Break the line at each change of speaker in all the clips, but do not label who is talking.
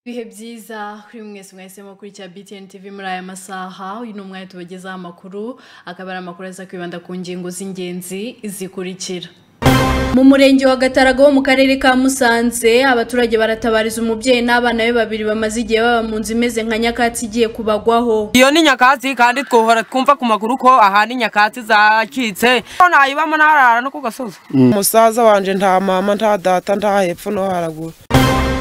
Ibihe byiza kuri mwese mwese mukurikira BTN TV muri aya masaha uyu ni umwanya tubagezaho amakuru akaba ari amakuru aza kwibanda ku ngingo z'ingenzi zikurikira
mu murenge wa gataraga wo mu karere ka musanze abaturage baratabariza umubyeyi n'abana be babiri bamaze igihe baba mu nzu imeze nka nyakatsi igiye kubagwaho
iyo ni nyakatsi kandi twohora twumva ku maguru ko ahandi nyakatsi zacitse ko nayibamo ntarara no ku gasozi
umusaza wanje nta mama nta data nta hepfo no haraguru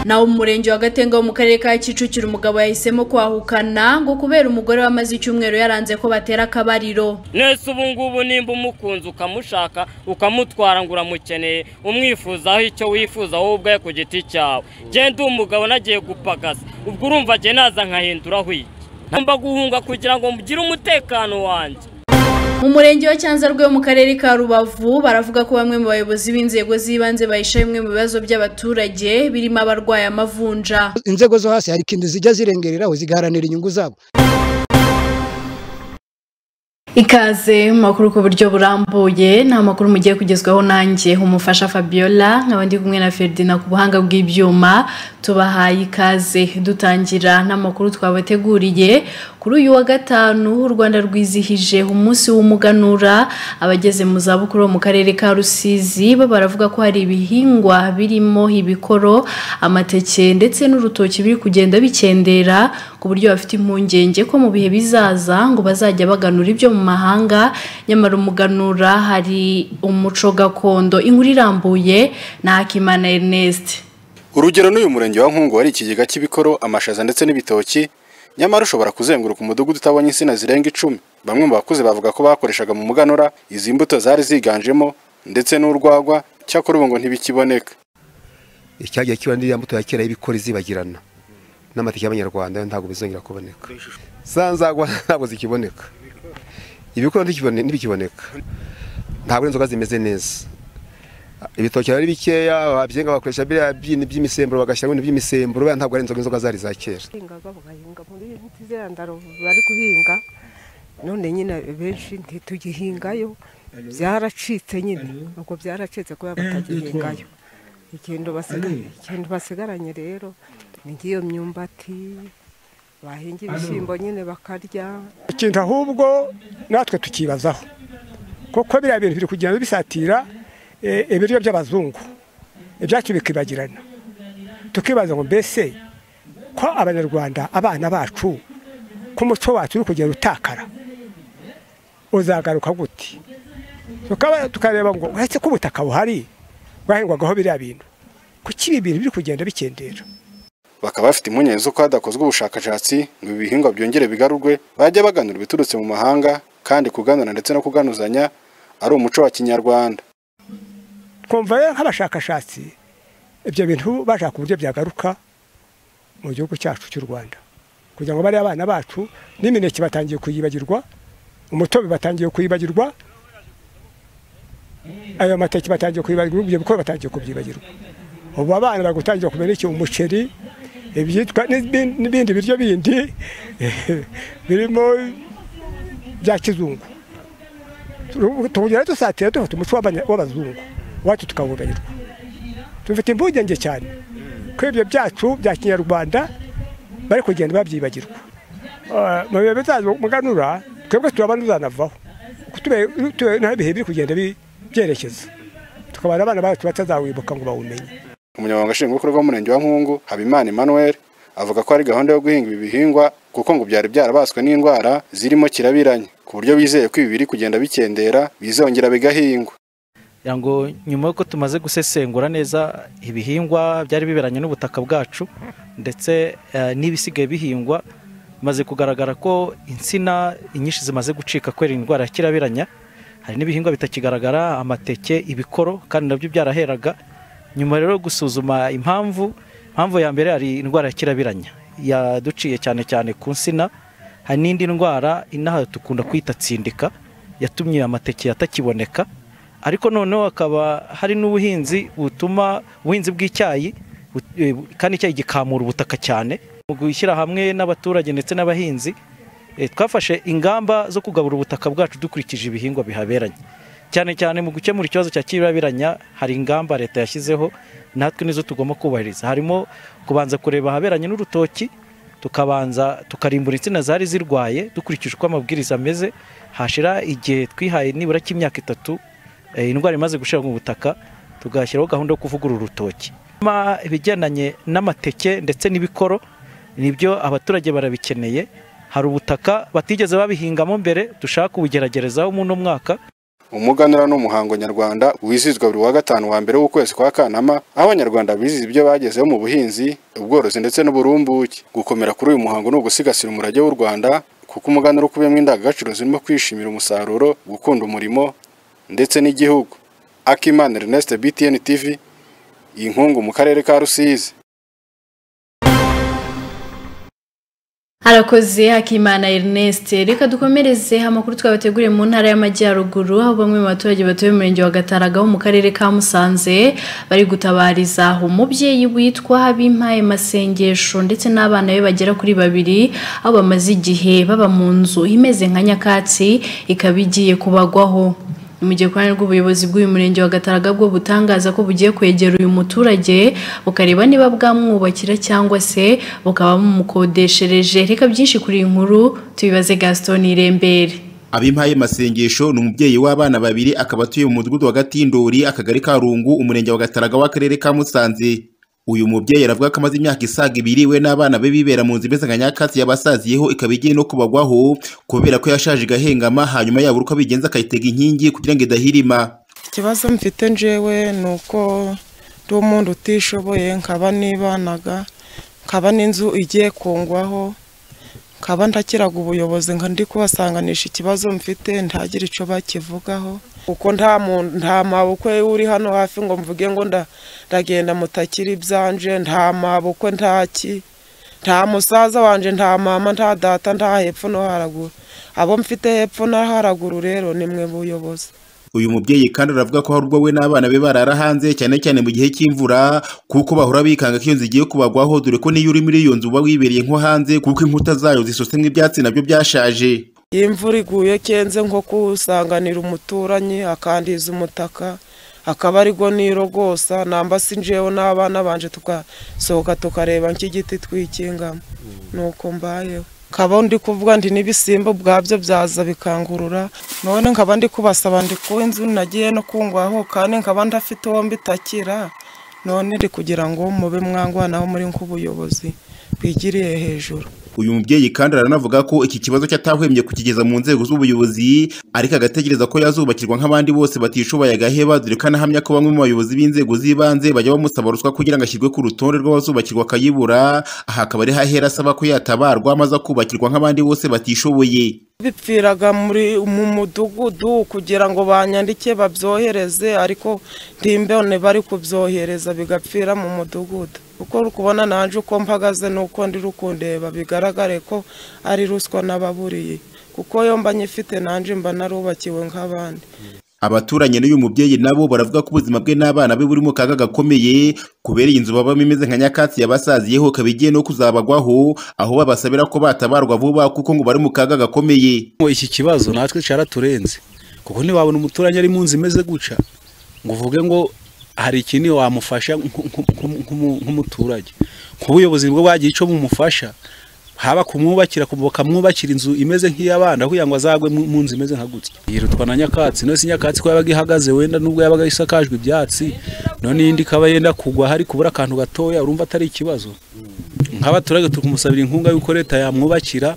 naho mu murenge wa gatenga wo mu karere ka kicukiro umugabo yahisemo kwahukana ngo kubera umugore wamaze icyumweru yaranze ko batera akabariro
nese ubu ngubu nimba umukunze ukamushaka ukamutwara ngo uramukeneye umwifuzaho icyo wifuza wowe ubwawe ku giti cyawe genda uwo mugabo nagiye gupagasa ubwo urumva agiye naza nkahinduraho iki ntamba guhunga kugira ngo mugire umutekano wanjye
mu murenge wa cyanzarwe wo mu karere ka rubavu baravuga ko bamwe mu bayobozi b'inzego z'ibanze bahisha bimwe mu bibazo by'abaturage birimo abarwaye amavunja
inzego zo hasi hari ikintu zijya zirengereraho zigaharanira inyungu zabo
ikaze mu makuru ku buryo burambuye ni amakuru mugiye kugezwaho nanjye umufasha Fabiola nkaba ndi kumwe na Ferdinand ku buhanga bw'ibyuma tubahaye ikaze dutangira n'amakuru twabateguriye kuri uyu wa gatanu u Rwanda rwizihije umunsi w'umuganura abageze mu za bukuru mu karere ka Rusizi bo baravuga ko hari ibihingwa birimo ibikoro amateke ndetse n'urutoki biri kugenda bikendera ku buryo bafite impungenge ko mu bihe bizaza ngo bazajya baganura ibyo mu mahanga nyamara umuganura hari umuco gakondo inkuru irambuye na Hakimana Ernest
urugero n'uyu murenge wa nkungu wari ikigega cy'ibikoro amashaza ndetse n'ibitoki nyamara ushobora kuzenguruka umudugudu utabonye insina zirenga icumi bamwe mu bakuze bavuga ko bakoreshaga mu muganura izi mbuto zari ziganjemo ndetse n'urwagwa cyakora ubu ngo ntibikiboneka
icyagiye kiba n'iriya mbuto ya kera y'ibikori zibagirana n'amatike y'abanyarwanda yo ntabwo bizongera kuboneka za nzagwa ntabwo zikiboneka ibikoro ntikibone- ntibikiboneka ntabwo inzoga zimeze neza ibitoki biba ari bikeya ababyenga bakoresha biriya byini by'imisemburo bagashyiramo ibintu by'imisemburo buriya ntabwo ari inzoga inzoga zari za kera
guhinga bagahinga muri ziriya ndaro bari guhinga none nyine benshi ntitugihingayo byaracitse nyine ubwo byaracitse kubera batagihingayo ikintu basigaye ikintu basigaranye rero ni nk'iyo myumbati bahinga ibishyimbo nyine bakarya
ikintu ahubwo natwe tukibazaho kuko biriya bintu biri kugenda bisatira eh, ibiryo by'abazungu ibyacu bikibagirana tukibaza ngo mbese ko abanyarwanda abana bacu ko umuco wacu uri kugenda utakara uzagaruka gute Tukaba- tukareba ngo uretse ko ubutaka buhari bwahingwagaho biriya bintu kuki ibi bintu biri kugenda bikendera
bakaba bafite impungenge z'uko hadakozwe ubushakashatsi ngo ibi bihingwa byongere bigarurwe bajya baganura ibiturutse mu mahanga kandi kuganura ndetse no kuganuzanya ari umuco wa kinyarwanda
twumva rero nk'abashakashatsi ibyo bintu bashaka uburyo byagaruka mu gihugu cyacu cy'u rwanda kugira ngo bariya abana bacu n'imineke batangiye kuyibagirwa umutobe batangiye kuyibagirwa ayo mateke batangiye kuyibagirwa ibyo bikorwa batangiye kubyibagirwa ubu abana bari gutangira kumenya iki umuceri ibyitwa n'ibindi n'ibindi biryo bindi birimo bya kizungu tugera dusatira dufite umuco w'abanya- w'abazungu wacu tukawubarirwa dufite impungenge cyane ko ibyo byacu bya kinyarwanda bari kugenda babyibagirwa Ah, mu bihe bizaza muganura twebwe turabana tuzanavaho kuko tube- tube- naho ibihe biri kugenda bi- byerekeza tukabana abana bacu batazawibuka ngo bawumenye
umunyamabanga nshingwabikorwa w'umurenge wa nkungu habimana emmanuel avuga ko ari gahunda yo guhinga ibi bihingwa kuko ngo byari byarabaswe n'indwara zirimo kirabiranya ku buryo bizeye ko ibi biri kugenda bikendera bizongera bigahingwa
kugira ngo nyuma y'uko tumaze gusesengura neza ibihingwa byari biberanye n'ubutaka bwacu ndetse eh, n'ibisigaye bihingwa bimaze kugaragara ko insina inyinshi zimaze gucika kubera indwara ya kirabiranya hari n'ibihingwa bitakigaragara amateke ibikoro kandi nabyo byaraheraga nyuma rero yo gusuzuma impamvu impamvu ya mbere hari indwara ya kirabiranya yaduciye cyane cyane ku nsina hari n'indi ndwara inaha dukunda kwita tsindika yatumye amateke atakiboneka ariko noneho hakaba hari n'ubuhinzi butuma ubuhinzi bw'icyayi bu- eh, bu- kandi icyayi gikamura ubutaka cyane mu gushyira hamwe n'abaturage ndetse n'abahinzi eh, twafashe ingamba zo kugabura ubutaka bwacu dukurikije ibihingwa bihaberanye cyane cyane mu gukemura ikibazo cya kirabiranya hari ingamba leta yashyizeho natwe nizo tugomba kubahiriza harimo kubanza kureba ahaberanye n'urutoki tukabanza tukarimbura insina zari zirwaye dukurikije uko amabwiriza ameze hashira igihe twihaye nibura cy'imyaka itatu eh, indwara imaze gushira mu butaka tugashyiraho gahunda yo kuvugurura urutoki Ma- ibigendanye n'amateke ndetse n'ibikoro nibyo abaturage barabikeneye hari ubutaka batigeze babihingamo mbere dushaka kubugeragerezaho muri uno mwaka
umuganura n'umuhango nyarwanda wizihizwa buri wa gatanu wa mbere w'ukwezi kwa kanama aho abanyarwanda bizihiza ibyo bagezeho mu buhinzi ubworozi ndetse n'uburumbuke gukomera kuri uyu muhango ni ugusigasira umurage w'u rwanda kuko umuganura ukubiyemo indangagaciro zirimo kwishimira umusaruro gukunda umurimo ndetse n'igihugu akimana ernest btn tv inkungu mu karere ka rusizi
harakoze hakimana ernest reka dukomereze amakuru twabateguriye mu ntara y'amajyaruguru aho bamwe mu baturage batuye mu murenge wa gataraga ho mu karere ka musanze bari gutabariza umubyeyi witwa habimpaye masengesho ndetse n'abana be bagera kuri babiri aho bamaze igihe baba mu nzu imeze nka nyakatsi ikaba igiye kubagwaho ni mu gihe ku ruhande rw'ubuyobozi bw'uyu murenge wa gataraga bwo butangaza ko bugiye kwegera uyu muturage bukareba niba bwamwubakira cyangwa se bukaba bumukodeshereje reka byinshi kuri iyi nkuru tubibaze gaston irembere
abimpaye masengesho ni umubyeyi w'abana babiri akaba atuye mu mudugudu wa gatindori akagari ka rungu umurenge wa gataraga w'akarere ka musanze uyu mubyeyi aravuga ko amaze imyaka isaga ibiri we n'abana be bibera mu nzu imeze nka nyakatsi yabasaziyeho ikaba igiye no kubagwaho kubera ko yashaje igahengama hanyuma yabura uko abigenza akayitega inkingi kugira ngo idahirima
ikibazo mfite njyewe ni uko ndi umuntu utishoboye nkaba nibanaga nkaba n'inzu igiye kungwaho nkaba ntakiraga ubuyobozi nka ndi kubasanganisha ikibazo mfite ntagire icyo bakivugaho kuko nta muntu nta mabukwe uri hano hafi ngo mvuge ngo nda- ndagenda mutakira ibyanje nta mabukwe nta ki nta musaza wanjye nta mama nta data nta hepfo no haraguru abo mfite hepfo no haraguru rero ni mwe buyobozi
uyu mubyeyi kandi aravuga ko hari ubwo we n'abana be barara hanze cyane cyane mu gihe cy'imvura kuko bahora bikanga ko iyo nzu igiye kubagwaho dore ko n'iyo uri muri iyo nzu uba wibereye nko hanze kuko inkuta zayo zisutsemo ibyatsi nabyo byashaje
iyo imvura iguye kenze nko kuwusanganira umuturanyi akandiza umutaka akaba aribwo nirogosa namba si njyewe n'abana banje tugasohoka tukareba nk'igiti twikingamo nuko mbayeho nkaba ndi kuvuga ndi n'ibisimba ubwabyo byaza bikangurura none nkaba ndi kubasaba ndi ku inzu nagiye no kungwaho kandi nkaba ndafite uwo mbitakira none ndi kugira ngo mube mwangwanaho muri nk'ubuyobozi bwigiriye hejuru
uyu mubyeyi kandi aranavuga ko iki kibazo cyo atahwemye kukigeza mu nzego z'ubuyobozi ariko agategereza ko yazubakirwa nk'abandi bose batishoboye agaheba dore ko anahamya ko bamwe mu bayobozi b'inzego z'ibanze bajya bamusaba ruswa kugira ngo ashyirwe ku rutonde rw'abazubakirwa akayibura aha akaba ari hahera asaba ko yatabarwa maze akubakirwa nk'abandi bose batishoboye
bipfiraga muri mu mudugudu kugira ngo banyandike babyohereze ariko ntimbone bari kubyohereza bigapfira mu mudugudu uko uri kubona nanjye uko mpagaze n'uko ndi rukundeba bigaragare ko ari ruswa n'ababuriye kuko iyo mba nyifite nanjye mba narubakiwe nk'abandi
abaturanyi n'uyu mubyeyi nabo baravuga ko ubuzima bwe n'abana be buri mu kaga gakomeye kubera iyi nzu babamo imeze nka nyakatsi yabasaziyeho ikaba igiye no kuzabagwaho aho babasabira ko batabarwa vuba kuko ngo bari mu kaga gakomeye
ngo iki kibazo natwe cyaraturenze kuko ntiwabona umuturanyi ari mu nzu imeze gutya ngo uvuge ngo hari ikindi wamufasha nku- nku- nku- nkumu- nk'umuturage nk'ubuyobozi bwo bwagira icyo bumufasha haba kumwubakira ku- bakamwubakira inzu imeze nk'iy'abana kugira ngo azagwe mu mu nzu imeze nka gutya yirutwa na nyakatsi none si nyakatsi ko yabaga ihagaze wenda n'ubwo yabaga isakajwe ibyatsi none iyindi ikaba yenda kugwa hari kubura akantu gatoya urumva atari ikibazo nk'abaturage turi kumusabira inkunga y'uko leta yamwubakira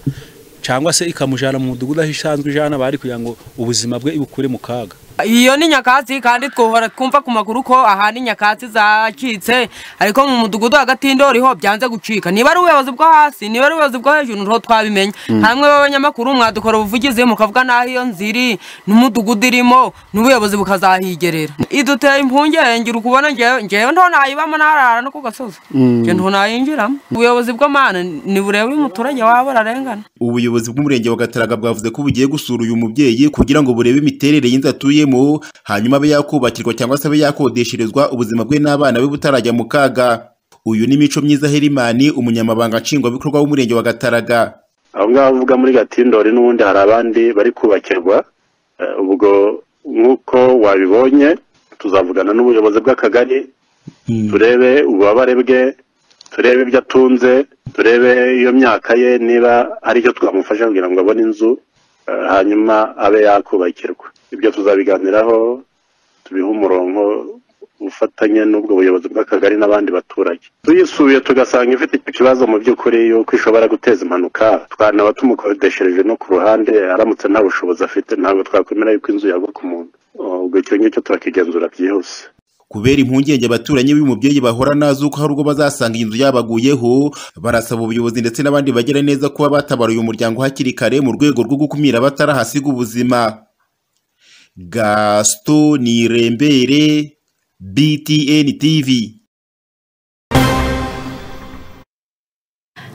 cyangwa se ikamujyana mu mudugudu aho isanzwe ijana bari kugira ngo ubuzima bwe ibukure mu kaga
iyo ni nyakatsi kandi twohora twumva ku maguru ko ahana nyakatsi zacitse ariko mu mudugudu hagati y'indoriho byanze gucika niba ari ubuyobozi bwo hasi niba ari ubuyobozi bwo hejuru niho twabimenya
Mm.
hamwe b'abanyamakuru mwadukora ubuvugizi mukavuga n'aho iyo nzu iri n'umudugudu irimo n'ubuyobozi bukazahigerera iduteye impungenge uri kubona ngewe ngewe nto nayibamo ntarara no ku gasozi
Mm.
ngewe nto nayinjiramo ubuyobozi bw'amana ntibureba uyu muturage waba ararengana
ubuyobozi bw'umurenge wa gataraga bwavuze ko bugiye gusura uyu mubyeyi kugira ngo burebe imiterere y'inzu atuyemo hanyuma abe yakubakirwa cyangwa se abe yakodesherezwa ubuzima bwe n'abana be butarajya mu kaga uyu ni mico myiza herimani umunyamabanga nshingwabikorwa w'umurenge wa gataraga
aho ngaho uvuga muri gatindori n'ubundi hari abandi bari kubakirwa eh, ubwo nk'uko wabibonye tuzavugana n'ubuyobozi bw'akagari turebe ububabare bwe turebe ibyo atunze turebe iyo myaka ye niba hari icyo twamufasha kugira ngo abone inzu eh, hanyuma abe yakubakirwa ibyo tuzabiganiraho tubihe umurongo ufatanye n'ubwo buyobozi bw'akagari n'abandi baturage tuyisubiye tugasanga ifite icyo kibazo mu by'ukuri yuko ishobora guteza impanuka twanaba tumukodeshereje no ku ruhande aramutse nta bushobozi afite ntabwo twakwemera yuko inzu yagwa ku muntu ubwo icyo ngicyo turakigenzura byihuse
kubera impungenge abaturanyi b'uyu mubyeyi bahora nazo ko hari ubwo bazasanga iyi nzu yabaguyeho barasaba ubuyobozi ndetse n'abandi bagira neza kuba batabara uyu muryango hakiri kare mu rwego rwo gukumira abatarahasiga ubuzima gaston nirembere btn tv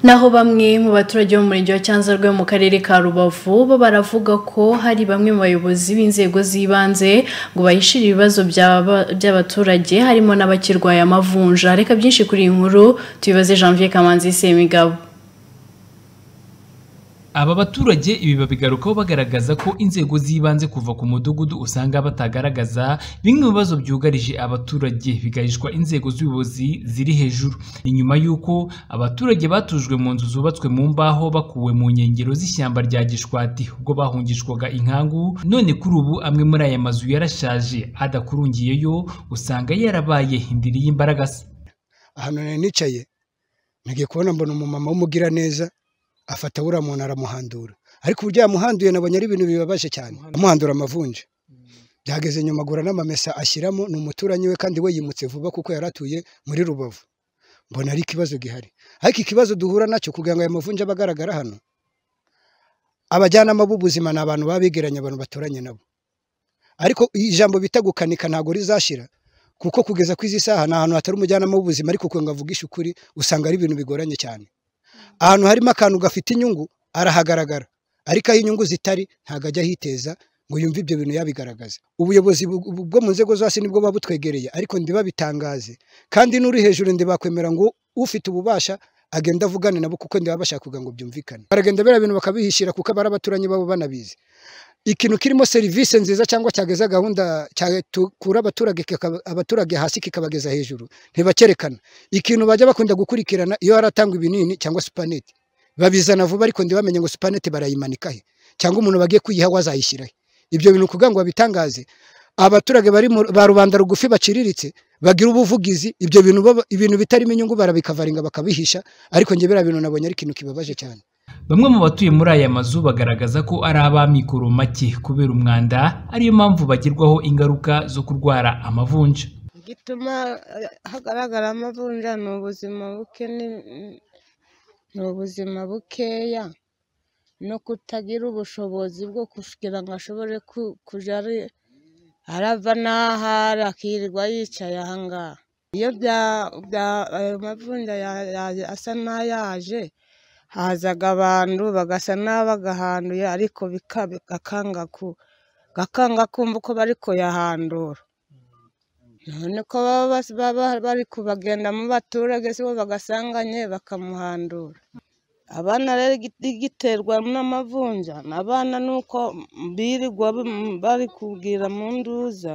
naho bamwe mu baturage bo mu murenge wa cyanzarwe mu karere ka rubavu bo baravuga ko hari bamwe mu bayobozi b'inzego z'ibanze ngo bahishire ibibazo by'aba- by'abaturage harimo n'abakirwaye amavunja reka byinshi kuri iyi nkuru tubibaze janvier kamanzi semigabo
Aba baturage ibi babigarukaho bagaragaza ko inzego z'ibanze kuva ku mudugudu usanga batagaragaza bimwe mu bibazo byugarije abaturage bigahishwa inzego z'ubuyobozi ziri hejuru. Ni nyuma y'uko abaturage batujwe mu nzu zubatswe mu mbaho bakuwe mu nkengero z'ishyamba rya Gishwati ubwo bahungishwaga inkangu none kuri ubu amwe muri aya mazu yarashaje adakurungiyeyo usanga yarabaye indiri y'imbaragasa.
ahantu nari nicaye ntagiye kubona mbona umumama w'umugira neza afata buriya muntu aramuhandura ariko uburyo yamuhanduye nabonye ari ibintu bibabaje cyane amuhandura amavunja byageze nyuma agura n'amamesa ashyiramo ni umuturanyi we kandi we yimutse vuba kuko yari atuye muri rubavu mbona ari ikibazo gihari ariko ikibazo duhura nacyo kugira ngo aya mavunja abe agaragara hano abajyanama b'ubuzima ni abantu baba begeranye abantu baturanye nabo ariko ijambo bita gukanika ntabwo rizashira kuko kugeza ku izi saha ni ahantu hatari umujyanama w'ubuzima ariko kugira ngo avugishe ukuri usanga ari ibintu bigoranye cyane ahantu harimo akantu gafite inyungu arahagaragara ariko aho inyungu zitari ntabwo ajya ahiteza ngo yumve ibyo bintu yabigaragaza ubuyobozi bu- bu- bwo mu nzego zose nibwo buba butwegereye ariko ndiba bitangaze kandi n'uri hejuru ndibakwemera ngo ufite ububasha agenda avugane nabo kuko ndiba bashaka kugira ngo byumvikane baragenda biriya bintu bakabihishira kuko abari abaturanyi babo banabizi ikintu kirimo serivisi nziza cyangwa cyageza gahunda cyakura abaturage kikaba- abaturage hasi kikabageza hejuru ntibakerekana ikintu bajya bakunda gukurikirana iyo haratangwa ibinini cyangwa supanete babizana vuba ariko ntibamenye ngo supanete barayimanika he cyangwa umuntu bagiye kuyiha we azayishyira he ibyo bintu kugira ngo babitangaze abaturage bari mu- ba rubanda rugufi baciriritse bagira ubuvugizi ibyo bintu baba- ibintu bitarimo inyungu barabikavaringa bakabihisha ariko njye biriya bintu nabonye ari ikintu kibabaje cyane
Bamwe mu batuye muri aya mazu bagaragaza ko ari ab'amikoro make kubera umwanda ariyo mpamvu bagirwaho ingaruka zo kurwara amavunja.
gituma eh, hagaragara amavunja ni ubuzima buke ni- ni ubuzima bukeya no kutagira ubushobozi bwo kugira ngo ashobore ku- kuja ari- arava n'aha ari akirirwa yicaye aha ngaha iyo bya- bya- ayo mavunja ya- ya- asa n'ayaje hazaga abantu bagasa n'abagahanduye ariko bika- gakanga ku- gakanga kumva uko bari kuyahandura none ko baba bas- baba bari kubagenda mu baturage sibo bagasanganye bakamuhandura abana rero igiti- giterwa n'amavunja abana ni uko birirwa bam- bari kubwira mu nduza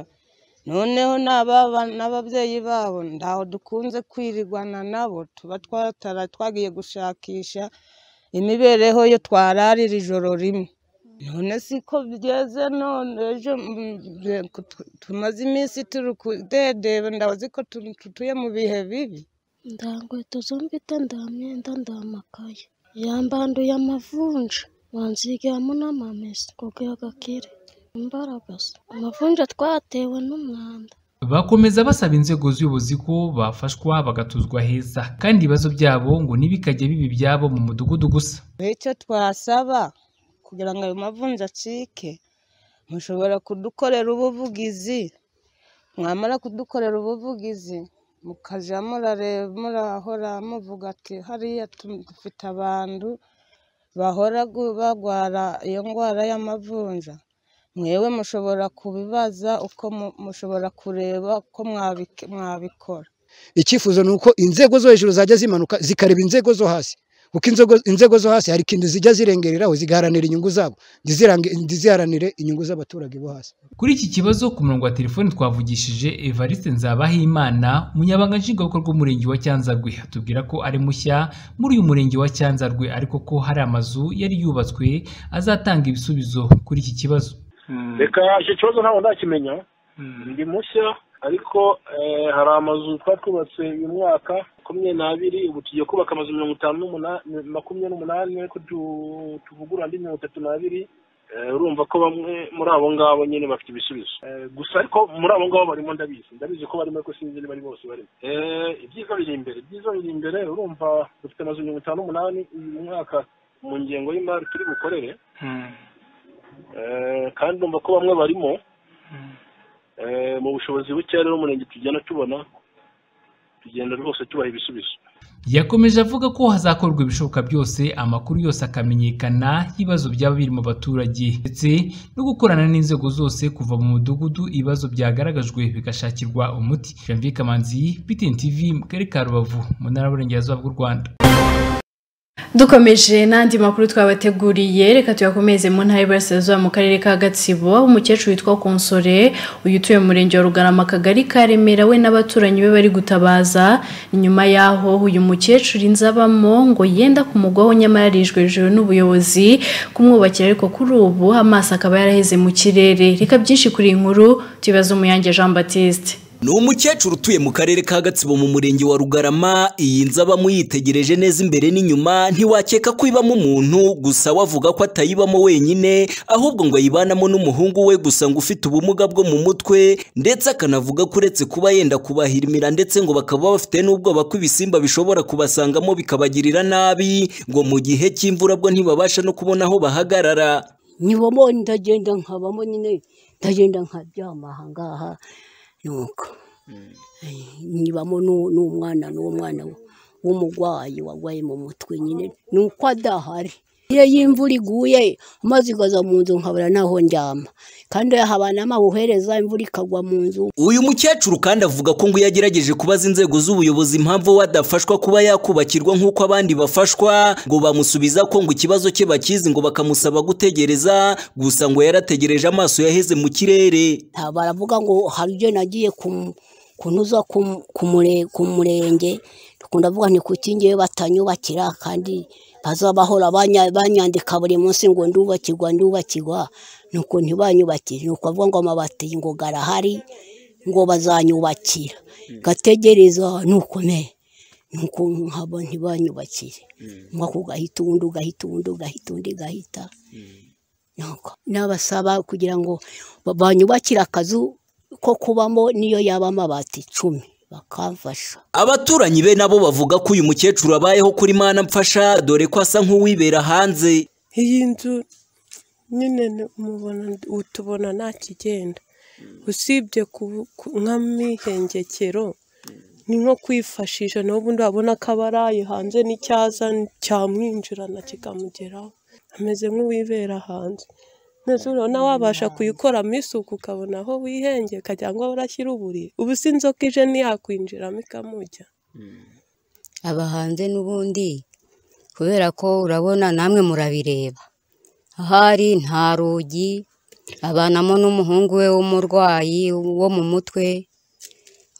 noneho n'ababa- n'ababyeyi babo ntaho dukunze kwirirwana nabo tuba twatara twagiye gushakisha imibereho yo twararira ijoro rimwe none siko bigeze none ejo mm, bye- kutu- tumaze iminsi turi kudedeba ndabazi ko tu- tutuye mu bihe bibi
ndangweto zombite ndamyenda ndamakaye yambanduye amavunja wanzigiramo n'amamesa kugira gakire imbaraga se amavunja twatewe n'umwanda
Bakomeza basaba inzego z'ubuyobozi ko bafashwa bagatuzwa heza kandi ibibazo byabo ngo ntibikajye biba ibyabo mu mudugudu gusa.
icyo twasaba kugira ngo ayo mavunja acike mushobora kudukorera ubuvugizi mwamara kudukorera ubuvugizi mukajya murareba murahora muvuga ati hariya tu- dufite abantu bahora gu- barwara iyo ndwara y'amavunja mwewe mushobora kubibaza uko mu- mushobora kureba uko mwabik- mwabikora
icyifuzo ni uko inzego zo hejuru zajya zimanuka zikareba inzego zo hasi
kuko inzego inzego zo hasi hari ikintu zijya zirengereraho zigaharanira inyungu zabo ntizirange- ntiziharanire inyungu z'abaturage bo hasi
Kuri iki kibazo ku murongo wa telefoni twavugishije Evariste Nzabahimana umunyabanga nshingwabikorwa w'umurenge wa Cyanzarwe atubwira ko ari mushya muri uyu murenge wa Cyanzarwe ariko ko hari amazu yari yubatswe azatanga ibisubizo kuri iki kibazo
reka icyo kibazo ntabwo ndakimenya ndi mushya ariko eh, hari amazu twari twubatse uyu mwaka makumyabiri n'abiri ubu tugiye kubaka amazu mirongo itanu n'umunani makumyabiri n'umunani ariko tu- tuvugurura andi mirongo itatu n'abiri Eh, urumva ko bamwe muri abo ngabo nyine bafite ibisubizo Eh, gusa ariko muri abo ngabo barimo ndabizi ndabizi ko barimo ariko sinzi niba ari bose barimo Eh, ibyiza biri imbere ibyiza biri imbere urumva dufite amazu mirongo itanu n'umunani uyu mwaka mu ngengo y'imari turi bukorere Eh, kandi numva ko bamwe barimo Eh, mu bushobozi buke rero umurenge tugenda tubona tugenda rwose tubaha ibisubizo
yakomeje avuga ko hazakorwa ibishoboka byose amakuru yose akamenyekana ibibazo byaba biri mu baturage ndetse no gukorana n'inzego zose kuva mu mudugudu ibibazo byagaragajwe bigashakirwa umuti Janvier Kamanzi BTN TV mu karere ka Rubavu mu ntara y'Uburengerazuba bw'u Rwanda
dukomeje n'andi makuru twabateguriye reka tuyakomeze mu ntara y'iburasirazuba mu karere ka gatsibo umukecuru witwa konsore uyu utuye mu murenge wa rugarama akagari ka remera we n'abaturanyi be bari gutabaza inyuma y'aho uyu mukecuru inzabamo ngo yenda kumugwaho nyamara arijwe hejuru n'ubuyobozi kumwubakira ariko kuri ubu amaso akaba yaraheze mu kirere reka byinshi kuri iyi nkuru tubibaze umuyange jean batiste
ni umukecuru utuye mu karere ka gatsibo mu murenge wa rugarama iyi nzu abamo yitegereje neza imbere n'inyuma ntiwakeka ko ibamo umuntu gusa wavuga ko atayibamo wenyine ahubwo ngo ayibanamo n'umuhungu we gusa ngo ufite ubumuga bwo mu mutwe ndetse akanavuga ko uretse kuba yenda kubahirmira ndetse ngo bakaba bafite n'ubwoba ko ibisimba bishobora kubasangamo bikabagirira nabi ngo mu gihe cy'imvura bwo ntibabasha no kubona aho bahagarara
nyibamo ndagenda nkabamo nyine ndagenda nkaryama aha ngaha nuko nyibamo n'u- n'umwana n'uwo mwana w'umurwayi warwaye mu mutwe nyine ni uko adahari iyo y'imvura iguye amazi igaza mu nzu nkabura n'aho ndyama kandi habana amabuhereza imvura ikagwa mu nzu
uyu mukecuru kandi avuga ko ngo iyo agerageje kubaza inzego z'ubuyobozi impamvu we adafashwa kuba yakubakirwa nk'uko abandi bafashwa ngo bamusubiza ko ngo ikibazo cye bakizi ngo bakamusaba gutegereza gusa ngo yarategereje amaso yaheze mu kirere
nta baravuga ngo hari ibyo nagiye ku- kunoza ku ku mure- ku murenge dukunda kuvuga ni kuki ngewe batanyubakira kandi bazabahora banya- banyandika buri munsi ngo ndubakirwa ndubakirwa nuko ntibanyubakire nuko bavuga ngo amabati ngo garahari ngo bazanyubakira gategereza nuko ne nuko nkaba ntibanyubakire umwe ako gahita uwundi ugahita uwundi ugahita undi ugahita nuko n'abasaba kugira ngo ba- banyubakire akazu ko kubamo niyo yaba amabati icumi bakamfasha
abaturanyi be nabo bavuga ko uyu mukecuru abayeho kuri mana mfasha dore ko asa nk'uwibera hanze
iyi nzu nyine ni- mubona utubona nta kigenda usibye ku- ku- nk'amihengekero ni nko kwifashisha n'ubundi wabona ko abaraye hanze n'icyaza cyamwinjirana kikamugeraho ameze nk'uwibera hanze neza urabona wabasha kuyikoramo isuku ukabona aho wihengeka cyangwa warashyira uburiri ubu si inzoka ije ntiyakwinjiramo ikamujya
aba hanze n'ubundi kubera ko urabona namwe murabireba ahari nta rugi abanamo n'umuhungu we w'umurwayi wo mu mutwe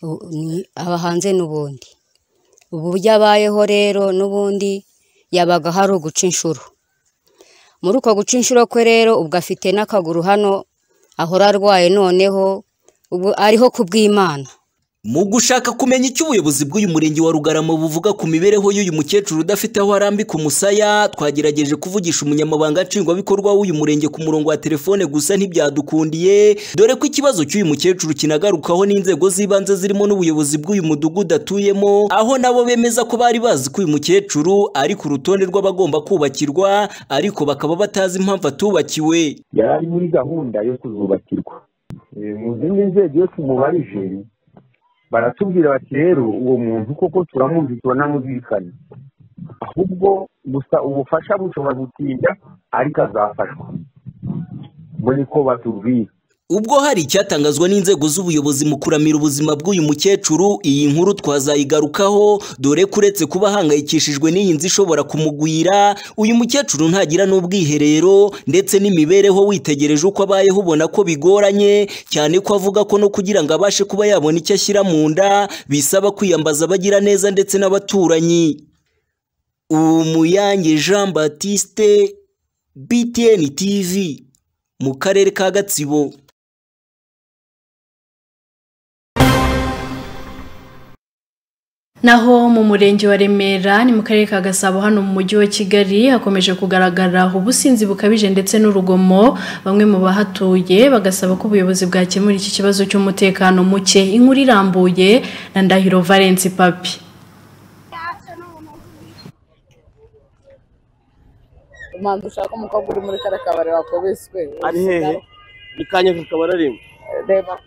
u- ni- aba hanze n'ubundi uburyo abayeho rero n'ubundi yabaga hari uguca inshuro muri uko guca inshuro kwe rero ubwo afite n'akaguru hano ahora arwaye noneho ubu ariho ku bw'imana
mu gushaka kumenya icyo ubuyobozi bw'uyu murenge wa rugarama buvuga ku mibereho y'uyu mukecuru udafite aho arambika umusaya twagerageje kuvugisha umunyamabanga nshingwabikorwa w'uyu murenge ku murongo wa telefone gusa ntibyadukundiye dore ko ikibazo cy'uyu mukecuru kinagarukaho n'inzego z'ibanze zirimo n'ubuyobozi bw'uyu mudugudu atuyemo aho nabo bemeza ko bari bazi ko uyu mukecuru ari ku rutonde rw'abagomba kubakirwa ariko bakaba batazi impamvu atubakiwe
yari ari muri gahunda yo kuzubakirwa Eh, mu zindi nzego iyo tumubarije baratubwira bati rero uwo muntu koko turamuzi turanamuzirikana ahubwo gusa ubufasha bushobora gutinda ariko azafashwa muri ko batubwira
ubwo hari icyatangazwa n'inzego z'ubuyobozi mu kuramira ubuzima bw'uyu mukecuru iyi nkuru twazayigarukaho dore ko uretse kuba ahangayikishijwe n'iyi nzu ishobora kumugwira uyu mukecuru ntagira n'ubwiherero ndetse n'imibereho witegereje uko abayeho ubona ko bigoranye cyane ko avuga ko no kugira ngo abashe kuba yabona icyo ashyira mu nda bisaba kwiyambaza abagira neza ndetse n'abaturanyi umuyange jean batiste btn tv mu karere ka gatsibo
Naho mu murenge wa Remera ni mu karere ka Gasabo hano mu mujyi wa Kigali hakomeje kugaragara ubusinzi bukabije ndetse n'urugomo bamwe mu bahatuye bagasaba ko ubuyobozi bwakemura iki kibazo cy'umutekano muke inkuru irambuye na Ndahiro Valence Papi
mpamvu ushaka umukobwa uri muri kariya kabari wakubiswe
ari hehe ni kanyevu kabari arimo
reba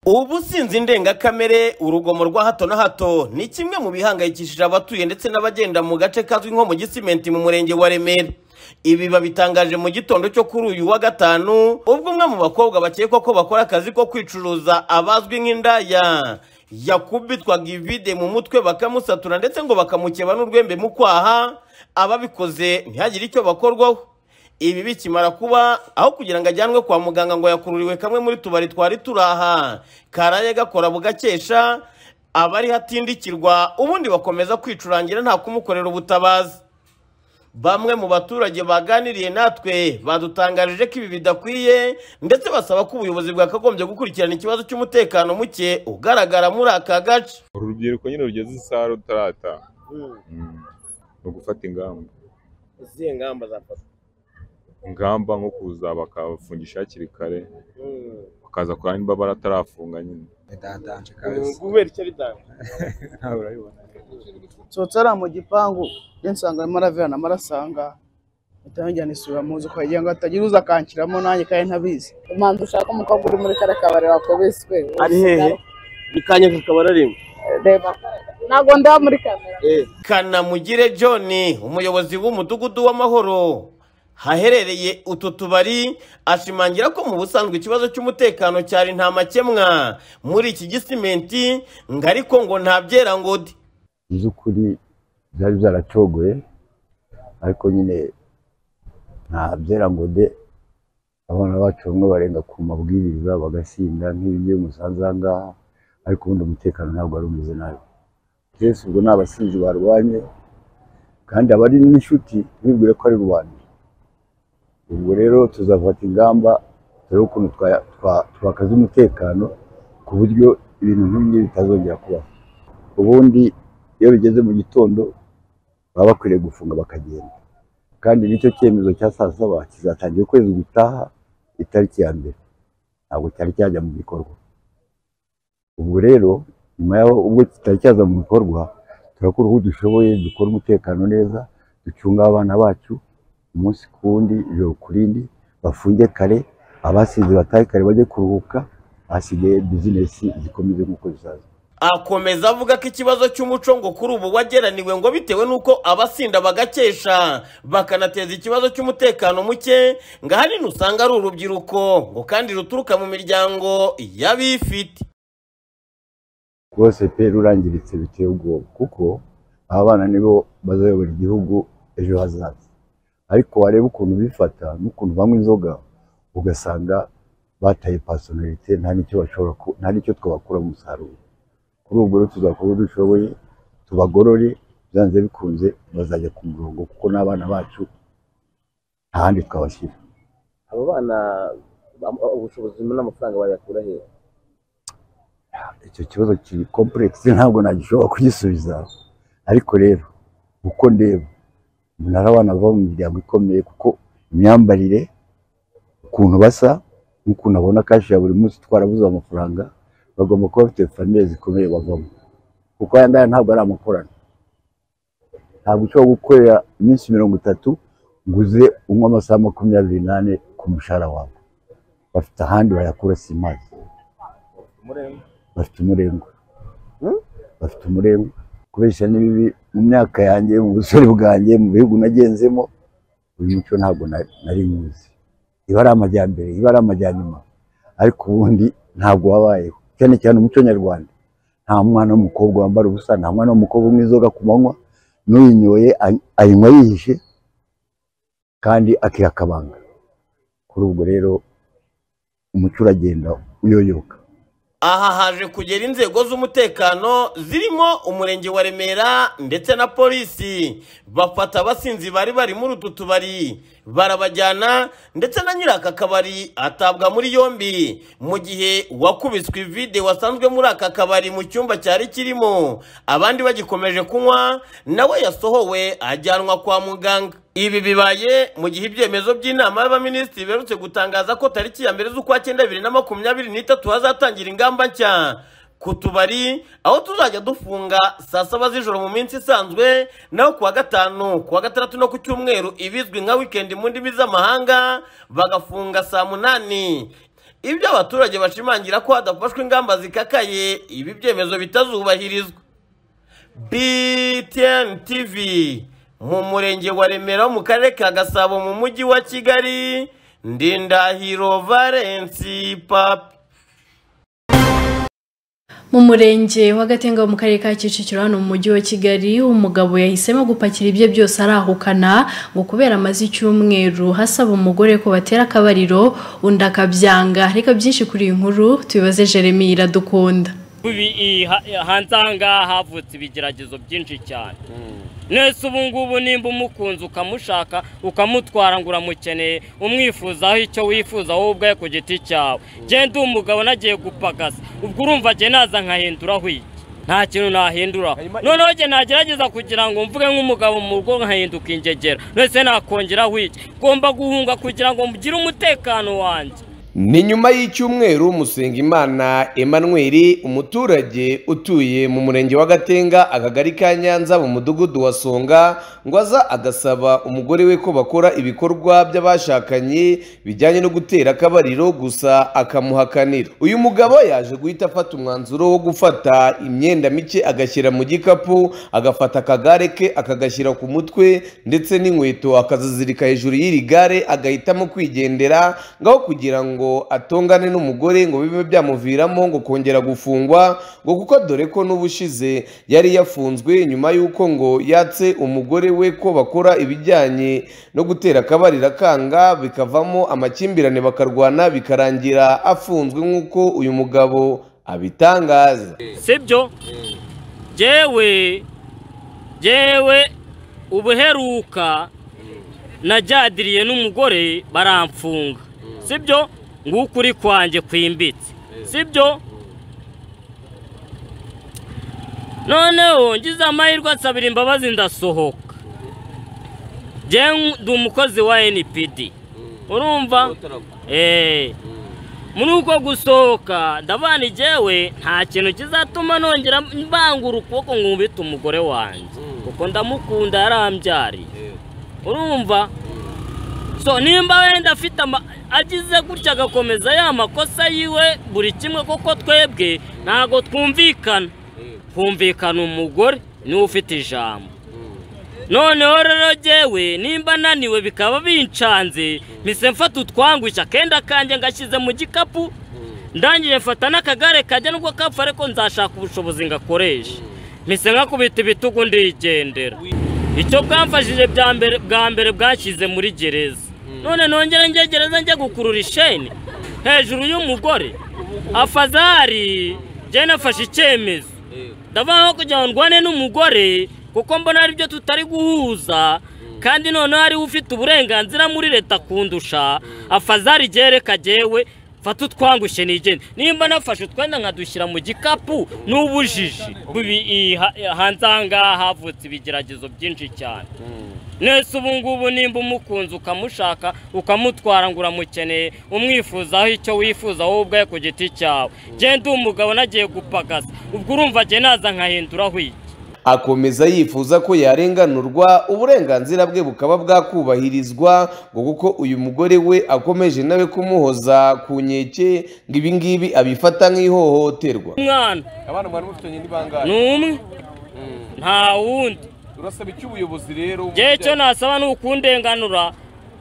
ubusinzi ndengakamere urugomo rwa hato na hato ni kimwe mu bihangayikishije abatuye ndetse n'abagenda mu gace kazwi nko mu gisimenti mu murenge wa remera ibi babitangaje mu gitondo cyo kuri uyu wa gatanu ubwo umwe mu bakobwa bakekwa ko bakora akazi ko kwicuruza abazwi nk'indaya yakubitwaga ivide mu mutwe bakamusatura ndetse ngo bakamukeba n'urwembe mu kwaha ababikoze ntihagire icyo bakorwaho ibi bikimara kuba aho kugira ngo ajyanwe kwa muganga ngo yakururiwe kamwe muri tubari twari turaha karaye gakora bugakesha abari hatindikirwa ubundi bakomeza kwicurangira nta kumukorera ubutabazi bamwe mu baturage baganiriye natwe badutangarije ko ibi bidakwiye ndetse basaba ko ubuyobozi bwakagombye gukurikirana ikibazo cy'umutekano muke ugaragara muri aka gace
urubyiruko nyine rugeze isaha rutarataha ni ugufata ingamba
izihe ngamba zafatwa
ingamba nko kuza bakabafungisha hakiri kare bakaza kurana nimba baratarafunga nyine
bidandanje kabisa kubera icyo bidanje
nawe urabibona
nsohotse hariya mu gipangu iyo nsanga arimo aravirana amarasanga atangira isura muzi ukagira ngo hatagira uza akankiramo nanjye kandi ntabizi
mpamvu ushaka umukobwa uri muri kariya kabari wakubiswe
ari hehe ni kanyevu kabari arimo
reba ntabwo ndaba muri kamera
kanamugire john umuyobozi w'umudugudu w'amahoro haherereye utu tubari ashimangira ko mu busanzwe ikibazo cy'umutekano cyari nta makemwa muri iki gisimenti ngo ariko ngo nta byerangode
by'ukuri byari byaracogoye ariko nyine nta byerangode abana bacu bamwe barenga ku mabwiriza bagasinda nk'ibi byo musanze aha ngaha ariko ubundi umutekano ntabwo wari umeze nabi twese ubwo ni abasinzi barwanye kandi abari n'inshuti ntibibwire ko ari rubanda ubwo rero tuzafata ingamba turebe ukuntu twa- twa- twakaza umutekano ku buryo ibintu nk'ibi bitazongera kubaho ubundi iyo bigeze mu gitondo baba bakwiriye gufunga bakagenda kandi nicyo cyemezo cya saa saba kizatangira ukwezi gutaha itariki ya mbere ntabwo cyari cyajya mu bikorwa ubwo rero nyuma yaho ubwo kitari cyaza mu bikorwa turakora uko dushoboye dukora umutekano neza ducunga abana bacu umunsi ku wundi ijoro ku rindi bafunge kare abasize batahe kare bajye kuruhuka hasigaye bizinesi zikomeze nk'uko zisanzwe
akomeza avuga ko ikibazo cy'umuco ngo kuri ubu wageraniwe ngo bitewe n'uko abasinda bagakesha bakanateza ikibazo cy'umutekano muke ngo ahanini usanga ari urubyiruko ngo kandi ruturuka mu miryango y'abifite
rwose pe rurangiritse biteye ubwoba kuko aba bana nibo bazayobora igihugu ejo hazaza ariko wareba ukuntu bifata n'ukuntu banywa inzoga ugasanga bataye pasonarite nta n'icyo bashobora ku- nta n'icyo twabakura mu musaruro kuri ubwo rero tuzakora uko dushoboye tubagorore byanze bikunze bazajya ku murongo kuko n'abana bacu nta handi twabashyira
abo bana ubushobozi n'amafaranga bayakura he
icyo kibazo kiri kompuregisi ntabwo nagishobora kugisubiza ariko rero uko ndeba umuntu ari abana bava mu miryango ikomeye kuko imyambarire ukuntu basa n'ukuntu abona kashi ya buri munsi twarabuze amafaranga bagomba kuba bafite famiye zikomeye bavamo kuko aya ngaya ntabwo ari amakorano ntabwo ushobora gukorera iminsi mirongo itatu ngo uze unywe amasaha makumyabiri n'ane ku mushahara wawe bafite ahandi bayakura si mazi bafite umurengwa bafite umurengwa kubeshya ni bibi mu myaka yanjye mu busore bwanjye mu bihugu nagenzemo uyu muco ntabwo na- nari nywuzi iba ari amajyambere iba ari amajyanyuma ariko ubundi ntabwo wabayeho cyane cyane umuco nyarwanda nta mwana w'umukobwa wambara ubusa nta mwana w'umukobwa unywa inzoga ku manywa n'uyinyoye ay- ayinywa yihishe kandi akiha akabanga kuri ubwo rero umuco uragenda uyoyoka
aha haje kugera inzego z'umutekano zirimo umurenge wa remera ndetse na polisi bafata abasinzi bari bari muri utu tubari barabajyana ndetse na nyiri aka kabari atabwa muri yombi mu gihe uwakubiswe ivide wasanzwe muri aka kabari mu cyumba cyari kirimo abandi bagikomeje kunywa nawe yasohowe ajyanwa kwa muganga ibi bibaye mu gihe ibyemezo by'inama y'abaminisitiri biherutse gutangaza ko tariki ya mbere z'ukwa cyenda bibiri na makumyabiri n'itatu hazatangira ingamba nshya ku tubari aho tuzajya dufunga saa saba z'ijoro mu minsi isanzwe naho kuwa gatanu kuwa gatandatu no ku cyumweru ibizwi nka wikendi mu ndimi z'amahanga bagafunga saa munani ibyo abaturage bashimangira ko hadafashwe ingamba zikakaye ibi byemezo bitazubahirizwa BTN TV mu murenge wa Remera mu karere ka Gasabo mu mujyi wa Kigali Ndindahiro Valence Papi
mu murenge wa gatenga wo mu karere ka kicukiro hano mu mujyi wa kigali umugabo yahisemo gupakira ibye byose arahukana ngo kubera amaze icyumweru hasaba umugore ko batera akabariro undi akabyanga reka byinshi kuri iyi nkuru tubibaze jeremy iradukunda
Ubi- i- ha- hanze aha ngaha havutse ibigeragezo byinshi cyane nese ubu ngubu nimba umukunze ukamushaka ukamutwara ngo uramukeneye umwifuzaho icyo wifuza wowe ubwawe ku giti cyawe genda uwo mugabo nagiye gupagasa ubwo urumva agiye naza nkahinduraho iki nta kintu nahinduraho noneho jye nagerageza kugira ngo mvuge nk'umugabo mu rugo nkahinduka ingegera nese nakongeraho iki ngomba guhunga kugira ngo mugire umutekano wanjye
ni nyuma y'icyumweru musengimana emmanuel umuturage utuye mu murenge wa gatenga akagari ka nyanza mu mudugudu wa songa ngo aza agasaba umugore we ko bakora ibikorwa by'abashakanye bijyanye no gutera akabariro gusa akamuhakanira uyu mugabo yaje guhita afata umwanzuro wo gufata imyenda mike agashyira mu gikapu agafata akagare ke akagashyira ku mutwe ndetse n'inkweto akazizirika hejuru y'iri gare agahitamo kwigendera ngaho kugira ngo atongane n'umugore ngo bibe byamuviramo ngo kongera gufungwa ngo kuko dore ko n'ubushize yari yafunzwe nyuma y'uko ngo yatse umugore we ko bakora ibijyanye no gutera akabarira kanga bikavamo amakimbirane bakarwana bikarangira afunzwe nk'uko uyu mugabo abitangaza
sibyo jewe jewe ubuheruka najyadiriye n'umugore baramfunga sibyo nguko uri kwanjye kwimbitse sibyo noneho ngize amahirwe nsabira imbabazi ndasohoka jye ndi umukozi wa npd urumva eee muri uko gusohoka ndabana igewe nta kintu kizatuma nongera mbangura ukuboko nkubita umugore wanjye kuko ndamukunda yarambyariye urumva so nimba wenda afite ama agize gutya agakomeza ya makosa yiwe buri kimwe kuko twebwe ntabwo twumvikana humvikana umugore niwe ufite ijambo noneho rero jyewe nimba naniwe bikaba bincanze mpise mfata utwangushya akenda kanjye ngashyize mu gikapu ndangije mfata n'akagare kajya nubwo kapfa ariko nzashaka ubushobozi ngakoresha mpise nkakubita ibitugu ndigendera icyo bwamfashije bya mbere- bwa mbere bwashyize muri gereza none nongere njye gereza njye gukurura isheni hejuru y'umugore afazari njye nafashe icyemezo ndavuga nko kugira ngo ndwane n'umugore kuko mbona ari byo tutari guhuza kandi noneho hariho ufite uburenganzira muri leta kundusha afazari reka jyewe mfata utwangushye nigende nimba nafashe utwenda nkadushyira mu gikapu n'ubujiji Ubi- i- ha- hanze aha ngaha havutse ibigeragezo byinshi cyane nese ubu ngubu nimba umukunze ukamushaka ukamutwara ngo uramukeneye umwifuzaho icyo wifuza wowe ubwawe ku giti cyawe genda uwo mugabo nagiye gupagasa ubwo urumva agiye naza nkahinduraho iki
akomeza yifuza ko yarenganurwa uburenganzira bwe bukaba bwakubahirizwa ngo kuko uyu mugore we akomeje nawe kumuhoza ku nkeke ngo ibi ngibi abifata nk'ihohoterwa
umwana
abana mwari mufitanye n'ibangare
ni umwe nta wundi
urasaba icyo ubuyobozi rero
njyewe icyo nasaba ni ukundenganura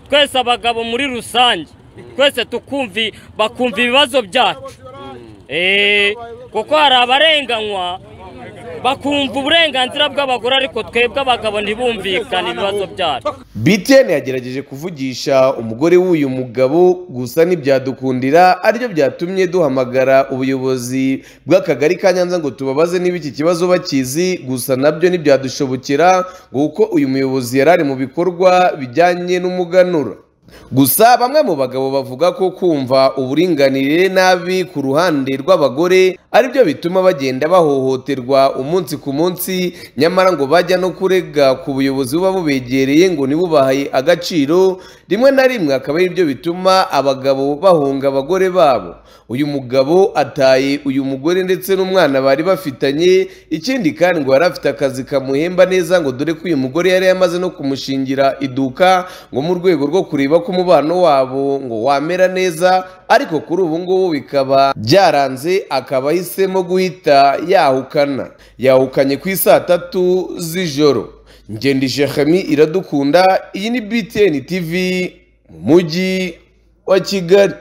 twese abagabo muri rusange twese tukumvi bakumva ibibazo byacu Eh, kuko hari abarenganywa bakumva uburenganzira bw'abagore ariko twebwe abagabo ntibumvikane ibibazo byacu
BTN yagerageje kuvugisha umugore w'uyu mugabo gusa ntibyadukundira aribyo byatumye duhamagara ubuyobozi bw'akagari ka Nyanza ngo tubabaze niba iki kibazo bakizi gusa nabyo ntibyadushobokera kuko uyu muyobozi yari ari mu bikorwa bijyanye n'umuganura gusa bamwe mu bagabo bavuga ko kumva uburinganire nabi ku ruhande rw'abagore aribyo bituma bagenda bahohoterwa umunsi ku munsi nyamara ngo bajya no kurega ku buyobozi buba bubegereye ngo ntibubahe agaciro rimwe na rimwe akaba ari byo bituma abagabo bahunga abagore babo uyu mugabo ataye uyu mugore ndetse n'umwana bari bafitanye ikindi kandi ngo yari afite akazi kamuhemba neza ngo dore ko uyu mugore yari yamaze no kumushingira iduka ngo mu rwego rwo kureba ko umubano wabo ngo wamera neza ariko kuri ubu ngubu bikaba byaranze akaba ahisemo guhita yahukana yahukanye ku isaa tatu z'ijoro ngendije hami iradukunda iyi ni btn tv mu mujyi wa kigali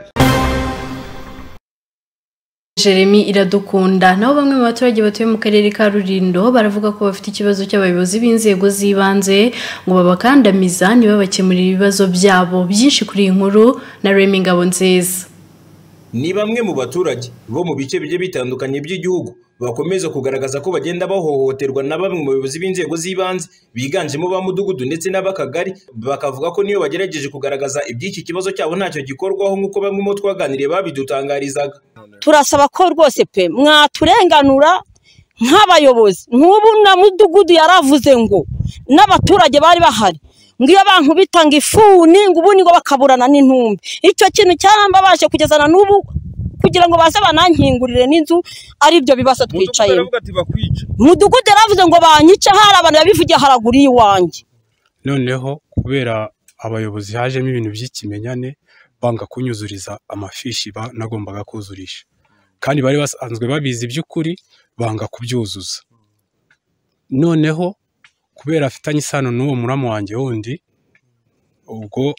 Jeremy iradukunda nabo bamwe mu baturage batuye mu karere ka Rurindo baravuga ko bafite ikibazo cy'abayobozi b'inzego z'ibanze ngo babakandamiza ntibabakemurire ibibazo byabo byinshi kuri iyi nkuru na Remy Ngabonziza
ni bamwe mu baturage bo mu bice bigiye bitandukanye by'igihugu bakomeza kugaragaza ko bagenda bahohoterwa na bamwe mu bayobozi b'inzego z'ibanze biganjemo ba mudugudu ndetse n'ab'akagari bakavuga ko niyo bagerageje kugaragaza iby'iki kibazo cyabo ntacyo gikorwaho nk'uko bamwe mu bo twaganiriye babidutangarizaga
turasaba ko rwose pe mwaturenganura nk'abayobozi nk'ubu na mudugudu yaravuze ngo n'abaturage bari bahari ngo iyo abantu bitanga ifuni ngo ubundi ngo bakaburana n'intumbi icyo kintu cyarambabaje kugeza na n'ubu kugira ngo baze banankingurire n'inzu ari byo bibazo twicayemo mudugudu yaravuze ngo banyice hari abantu babivugiye haraguru y'iwanjye
noneho kubera abayobozi hajemo ibintu by'ikimenyane banga kunyuzuriza amafishi ba- nagombaga kuzurisha kandi bari basanzwe babizi iby'ukuri banga kubyuzuza noneho kubera afitanye isano n'uwo muramu wanjye wundi ubwo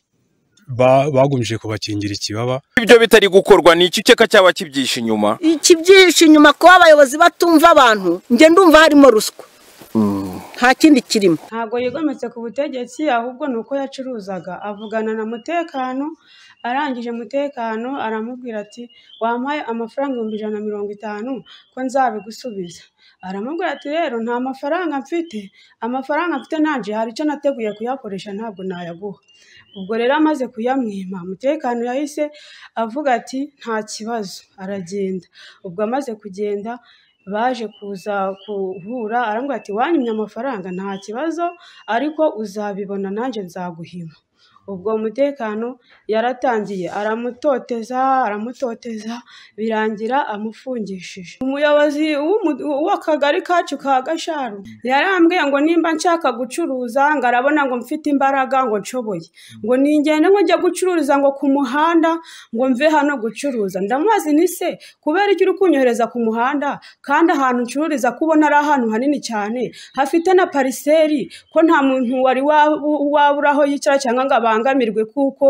ba- bagumije kubakingira ikibaba
ibyo bitari gukorwa ni iki ukeka cyaba kibyishe inyuma
ikibyinshi inyuma kuba abayobozi batumva abantu njye ndumva harimo ruswa nta kindi kirimo
ntabwo yigometse ku butegetsi ahubwo ni uko yacuruzaga avugana na mutekano arangije mutekano aramubwira ati wampaye amafaranga ibihumbi ijana na mirongo itanu ko nzabigusubiza aramubwira ati rero nta mafaranga mfite amafaranga mfite nanje hari icyo nateguye kuyakoresha ntabwo nayaguha ubwo rero amaze kuyamwima mutekano yahise avuga ati nta kibazo aragenda ubwo amaze kugenda baje kuza guhura arambwira ati wanyimye amafaranga nta kibazo ariko uzabibona nanjye nzaguhima ubwo umutekano yaratangiye aramutoteza aramutoteza birangira amufungishije umuyobozi w'umu- w'akagari kacu ka gasharu yarambwiye ngo nimba nshaka gucuruza ngo arabona ngo mfite imbaraga ngo nshoboye ngo ningende ngo njye gucururiza ngo ku muhanda ngo mve hano gucuruza ndamubaza nti se kubera iki uri kunyohereza ku muhanda kandi ahantu ncururiza kubona ari ahantu hanini cyane hafite na pariseri ko nta muntu wari wabu- wabura aho yicara cyangwa ngo abangamirwe kuko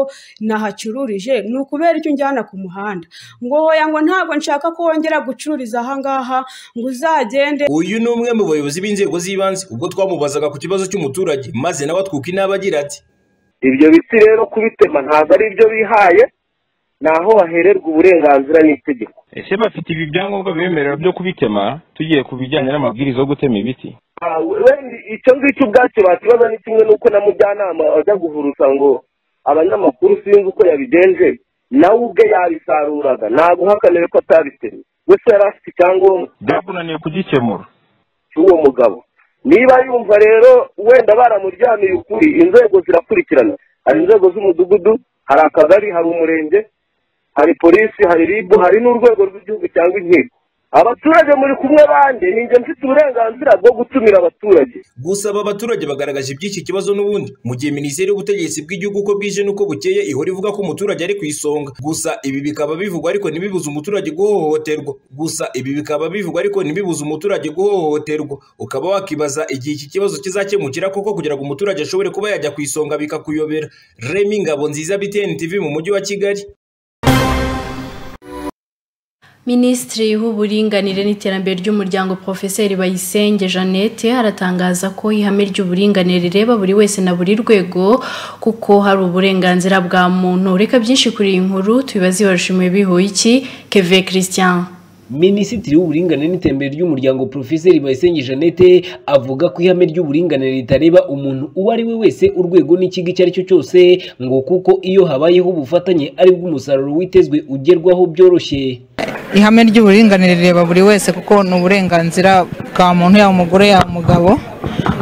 nahacururije ni ukubera icyo unjyana ku muhanda ngo hoya ngo ntabwo nshaka ko wongera gucururiza aha ngaha ngo uzagende
uyu ni umwe mu bayobozi b'inzego z'ibanze ubwo twamubazaga ku kibazo cy'umuturage maze nawe atwuka inaba agira ati
ibyo biti rero kubitema ntabwo ari ibyo bihaye ni aho bahererwa uburenganzira n'itegeko
ese bafite ibi byangombwa bibemerera byo kubitema tugiye ku bijyanye n'amabwiriza yo gutema ibiti
Ah, we- wenda icyo ngicyo ubwacyo bakibaza ni kimwe n'uko na mujyanama ajya guhurusa ngo abanyamakuru sinzi uko yabigenje nawe ubwe yabisaruraga ntabwo uhakaniwe ko atabitemye we se yari afite icyangombwa
byakunaniye kugikemura
cy'uwo mugabo niba yumva rero wenda baramuryamiye ukuri inzego zirakurikirana hari inzego z'umudugudu hari akagari hari umurenge hari polisi hari ribu hari n'urwego rw'igihugu cyangwa inkiko abaturage muri kumwe banjye ni njye mfite uburenganzira bwo gutumira abaturage
gusa aba baturage bagaragaje iby'iki kibazo n'ubundi mu gihe minisiteri y'ubutegetsi bw'igihugu uko bwije n'uko bukeye ihora ivuga ko umuturage ari ku isonga gusa ibi bikaba bivugwa ariko ntibibuze umuturage guhohoterwa gusa ibi bikaba bivugwa ariko ntibibuze umuturage guhohoterwa ukaba wakibaza igihe iki kibazo kizakemukira koko kugira ngo umuturage ashobore kuba yajya ku isonga bikakuyobera remi ngabo nziza btn tv mu mujyi wa kigali
minisitiri w'uburinganire n'iterambere ry'umuryango porofeseri bayisenge jeannette aratangaza ko ihame ry'uburinganire rireba buri wese na buri rwego kuko hari uburenganzira bwa muntu reka byinshi kuri iyi nkuru tubibaze barashimiye bihuye iki keve christian
minisitiri w'uburinganire n'iterambere ry'umuryango porofeseri bayisenge jeannette avuga ko ihame ry'uburinganire ritareba umuntu uwo ari we wese urwego n'ikigo icyo ari cyo cyose ngo kuko iyo habayeho ubufatanye aribwo umusaruro witezwe ugerwaho byoroshye
ihame ry'uburinganire rireba buri wese kuko ni uburenganzira bwa muntu yaba umugore yaba umugabo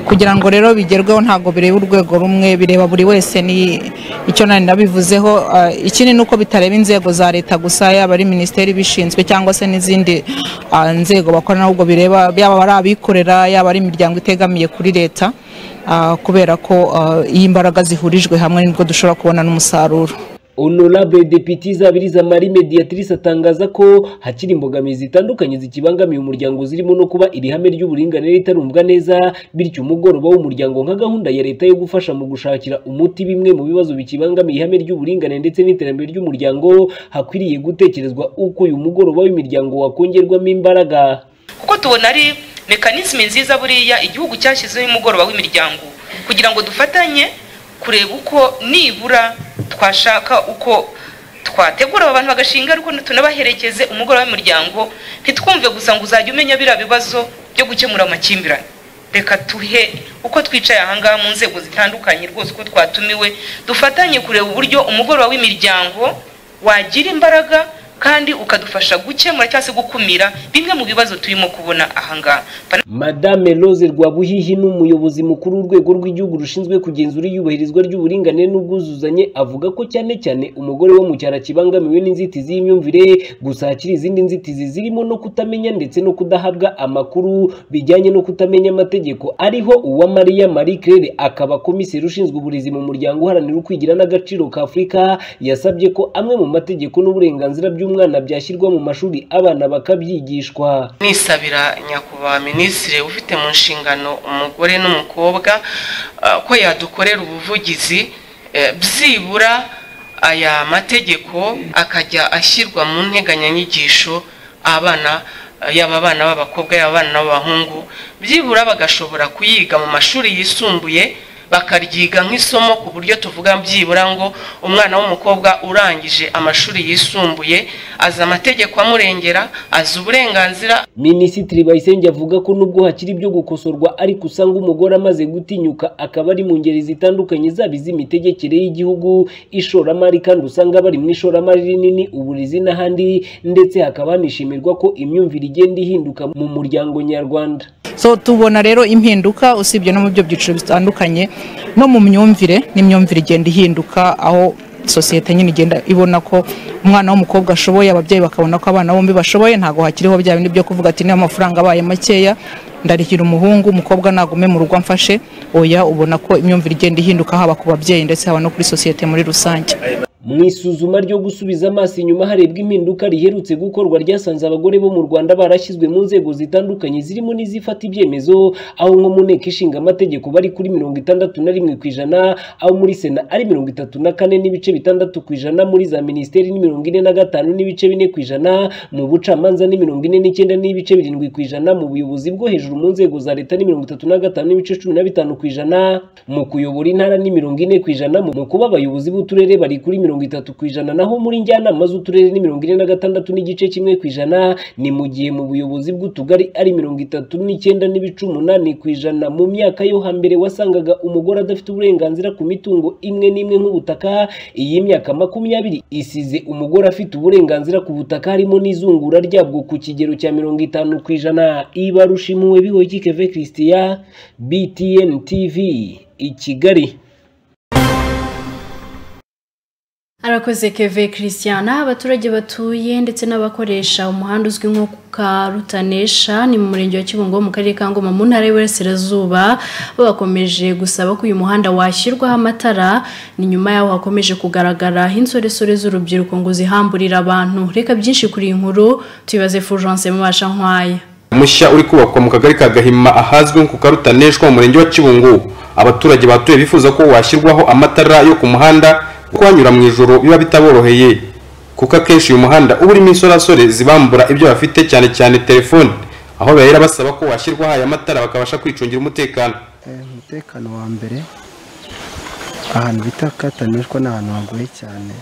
kugira ngo rero bigerweho ntabwo bireba urwego rumwe bireba buri wese ni icyo nari nabivuzeho ah, ikindi ni uko bitareba inzego za leta gusa yaba ari minisiteri ibishinzwe cyangwa se n'izindi ah, nzego bakorana ahubwo bireba yaba ari abikorera yaba ari imiryango itegamiye kuri leta ah, kubera ko ah, iyo imbaraga zihurijwe hamwe nibwo dushobora kubona n'umusaruro
honorable depite izabiriza marie mediatrice atangaza ko hakiri imbogamizi zitandukanye zikibangamiye umuryango zirimo no kuba iri hame ry'uburinganire ritarumvwa neza bityo umugoroba w'umuryango nka gahunda ya leta yo gufasha mu gushakira umuti bimwe mu bibazo bikibangamiye ihame ry'uburinganire ndetse n'iterambere ry'umuryango hakwiriye gutekerezwa uko uyu mugoroba w'imiryango wakongerwamo imbaraga
kuko tubona ari mekanizme nziza buriya igihugu cyashyizeho umugoroba w'imiryango kugira ngo dufatanye kureba uko nibura twashaka uko twategura aba bantu bagashinga ariko tunabaherekeze umugoroba w'umuryango ntitwumve gusa ngo uzajya umenya biriya bibazo byo gukemura amakimbirane reka tuhe uko twicaye ahangaha mu nzego zitandukanye rwose uko twatumiwe dufatanye kureba uburyo umugoroba w'imiryango wagira imbaraga kandi ukadufasha gukemura cyangwa se gukumira bimwe mu bibazo turimo kubona ahangaha
madame rose rwabuhihi ni umuyobozi mukuru w'urwego rw'igihugu rushinzwe kugenzura iyubahirizwa ry'uburinganire n'ubwuzuzanye avuga ko cyane cyane umugore wo mu cyaro akibangamiwe n'inzitizi y'imyumvire gusa hakiri izindi nzitizi zirimo no kutamenya ndetse no kudahabwa amakuru bijyanye no kutamenya amategeko ariho uwa mariya marie claire akaba komiseri ushinzwe uburezi mu muryango uharanira ukwigira n'agaciro ka afurika yasabye ko amwe mu mategeko n'uburenganzira by'umwana byashyirwa mu mashuri abana bakabyigishwa
nisabira nyakubahwa minisitiri ufite mu nshingano umugore n'umukobwa ah, ko yadukorera ubuvugizi eh, byibura aya mategeko akajya ashyirwa mu nteganyanyigisho abana ah, yaba abana b'abakobwa yaba abana b'abahungu byibura bagashobora kuyiga mu mashuri yisumbuye bakaryiga nk'isomo ku buryo tuvuga byibura ngo umwana w'umukobwa urangije amashuri yisumbuye azi amategeko amurengera azi uburenganzira
minisitiri bayisenge avuga ko nubwo hakiri ibyo gukosorwa ariko usanga umugore amaze gutinyuka akaba ari mu ngeri zitandukanye zaba iz'imitegekere y'igihugu ishoramari kandi usanga bari mu ishoramari rinini uburezi n'ahandi ndetse hakaba hanishimirwa ko imyumvire igenda ihinduka mu muryango nyarwanda
so tubona rero impinduka usibye no mu byo byiciro bitandukanye no mu myumvire n'imyumvire igenda ihinduka aho sosiyete nyine igenda ibona ko umwana w'umukobwa ashoboye ababyeyi bakabona ko abana bombi bashoboye ntabwo hakiriho bya bindi byo kuvuga ati niba amafaranga abaye makeya ndarihira umuhungu umukobwa nagume mu rugo amfashe oya ubona ko imyumvire igenda ihinduka haba ku babyeyi ndetse haba no kuri sosiyete muri rusange
mu isuzuma ryo gusubiza amaso inyuma harebwa impinduka riherutse gukorwa ryasanze abagore bo mu rwanda barashyizwe mu nzego zitandukanye zirimo n'izifata ibyemezo aho nko mu nteko ishinga amategeko bari kuri mirongo itandatu na rimwe ku ijana aho muri sena ari mirongo itatu na kane n'ibice bitandatu ku ijana muri za minisiteri ni mirongo ine na gatanu n'ibice bine ku ijana mu bucamanza ni mirongo ine n'icyenda n'ibice birindwi ku ijana mu buyobozi bwo hejuru mu nzego za leta ni mirongo itatu na gatanu n'ibice cumi na bitanu ku ijana mu kuyobora intara ni mirongo ine ku ijana mu kuba abayobozi b'uturere bari kuri mirongo itatu ku ijana naho muri njyanama z'uturere ni mirongo ine na gatandatu n'igice kimwe ku ijana ni mu gihe mu buyobozi bw'utugari ari mirongo itatu n'icyenda n'ibice umunani ku ijana mu myaka yo hambere wasangaga umugore adafite uburenganzira ku mitungo imwe n'imwe nk'ubutaka iyi myaka makumyabiri isize umugore afite uburenganzira ku butaka harimo n'izungura ryabwo ku kigero cya mirongo itanu ku ijana ibarushimuwe bihoye keve christian btn tv i kigali
arakoze keve christian abaturage batuye ndetse n'abakoresha umuhanda uzwi nko karutanesha ni mu murenge wa kibungo mu karere ka ngoma mu ntara y'iburasirazuba bakomeje gusaba ko uyu muhanda washyirwaho amatara ni nyuma yaho hakomeje kugaragara insoresore z'urubyiruko ngo zihamburira abantu reka byinshi kuri iyi nkuru tubibaze furujance mubasha nkwaya
mushya uri kubakwa mu kagari ka gahima ahazwi nko ku karutaneshwa mu murenge wa kibungo abaturage batuye bifuza ko washyirwaho amatara yo ku muhanda kuko hanyura mu ijoro biba bitaboroheye kuko akenshi uyu muhanda uba urimo insorasore zibambura ibyo bafite cyane cyane telefone aho bahera basaba ko washyirwaho aya matara bakabasha kwicungira umutekano
umutekano wa mbere ahantu bita katanishwa ni ahantu hagoye cyane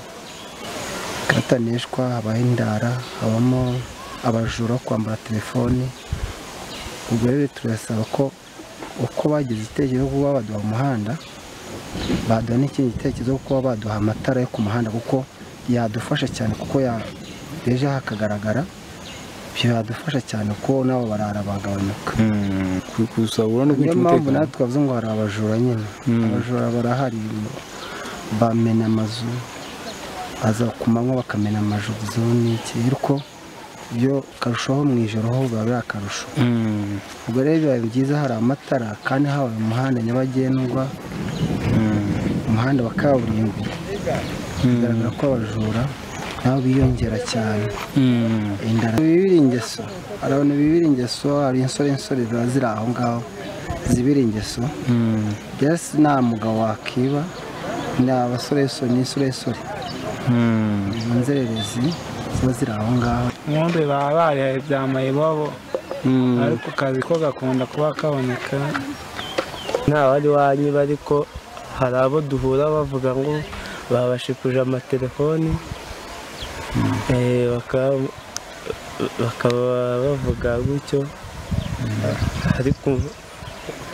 katanishwa habaho indara habamo abajura bo kwambara telefoni ubwo rero turasaba ko uko bagize igitekerezo cyo kuba baduha umuhanda baduha n'ikindi gitekerezo cyo kuba baduha amatara yo ku muhanda kuko yadufasha cyane kuko ya- ejo hakagaragara ibyo yadufasha cyane kuko nabo barara bagabanuka
kusabura no
niyo
kwica
mpamvu
umutekano
natwe twavuze ngo hari abajura nyine
Mm.
abajura barahari bamena amazu baza ku manywa bakamena amazu n'iki ariko byo karushaho mu ijoro ho biba biri akarusho ubwo rero biba byiza hari amatara kandi habaye umuhanda nyabagendwa umuhanda wa kaburimbo bigaragara ko abajura nabo biyongera cyane indara bibira ingeso hari abantu bibira ingeso hari insore insore ziba ziri aho ngaho zibira ingeso yesi nta mugabo wakiba ni abasoresore n'insoresore mu nzererezi ziba ziri aho ngaho
nkumbi baba barihaye amayibobo ariko akazi ko gakunda kuba kaboneka nta wari wanyiba ariko hari abo duhura bavuga ngo babashikuje amatelefoni eh, baka- bakaba bavuga gutyo ariko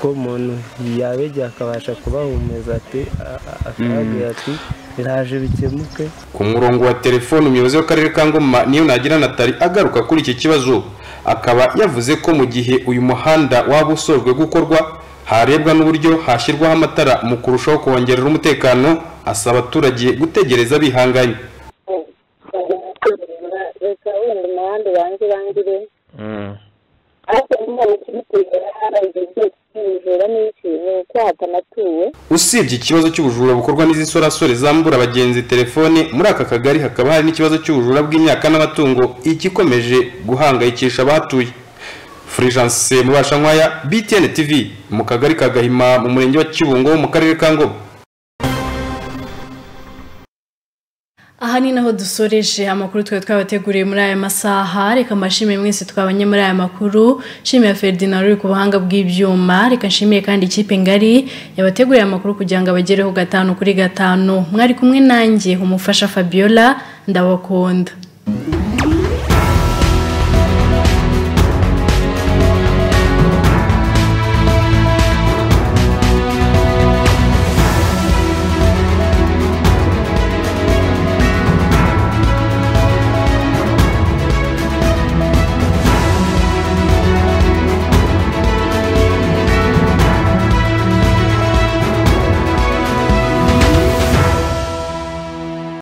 ko umuntu yabegeye akabasha kubahumeza ati a- a- akababwira ati biraje bikemuke
ku murongo wa telefone umuyobozi w'akarere ka ngoma niyo nagira natali agaruka kuri iki kibazo akaba yavuze ko mu gihe uyu muhanda waba usojwe gukorwa harebwa n'uburyo hashyirwaho amatara mu kurushaho kongerera umutekano asaba abaturage gutegereza bihanganye
leta wenda umuhanda ubanze urangire ariko nyine mu kibitera harangije kibijura n'iki ni uko hatanatuwe
usibye ikibazo cy'ubujura bukorwa n'izi nsorasore zambura abagenzi telefone muri aka kagari hakaba hari n'ikibazo cy'ubujura bw'imyaka n'amatungo igikomeje guhangayikisha abahatuye furigence mubasha nkwaya btn tv mu kagari ka gahima mu murenge wa kibungo mu karere ka ngoma
aha ni naho dusoreje amakuru twari twabateguriye muri aya masaha reka mbashimiye mwese twabanye muri aya makuru nshimiye ferdinand uri ku buhanga bw'ibyuma reka nshimiye kandi ikipe ngari yabateguriye amakuru kugira ngo abagereho gatanu kuri gatanu mwari kumwe nanjye umufasha fabiola ndabakunda